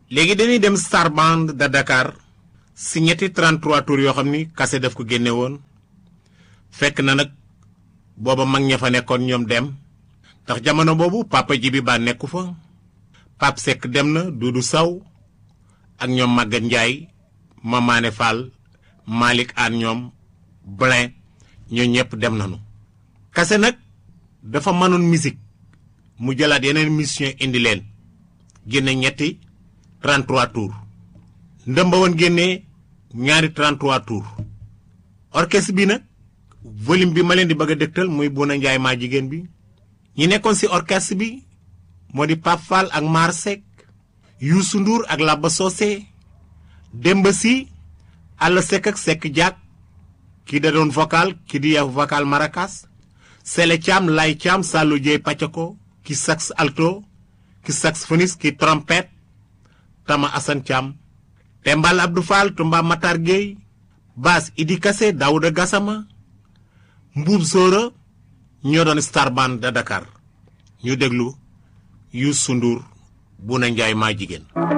léegi dañuy dem Star Band de Dakar si ñetti 33 tours yoo xam ni kase daf ko génne woon fekk na nag booba mag ña fa nekkoon ñoom dem ndax jamono boobu papa ji bi ba nekku fa Pape Seck dem na Dudu Saw ak ñoom Maguette Ndiaye Mamane Fall Malick Anne ñoom Blin ñoo ñëpp dem nañu. kase nag dafa mënoon musique mu jëlaat yeneen mission indi leen génne ñetti 33 tours ndëmba woon génnee ñaari 33 tours orchestre bi nag volume bi ma leen di bëgg a dëgtal muy Bouna Ndiaye maa jigéen bi ñi nekkoon ci orchestre bi moo di Pape Fall ak Mar Seck Youssou Ndour ak Laba Socé Demba Sy Alla Seck ak Seck Diak kii da doon vocal kii di vocal maracas Sele Thiam Lay Thiam Sallou Dieye Pacako ki sax alto ki saxophoniste ki trompette Tama Assane Thiam Tembal Abdou Fall Tumba Matar Gueye basse Idi Kassé Daouda Gassama Mbuub Sóora ñoo doon Star Band de Dakar ñu déglu Youssou Ndour Bouna Ndiaye maa jigéen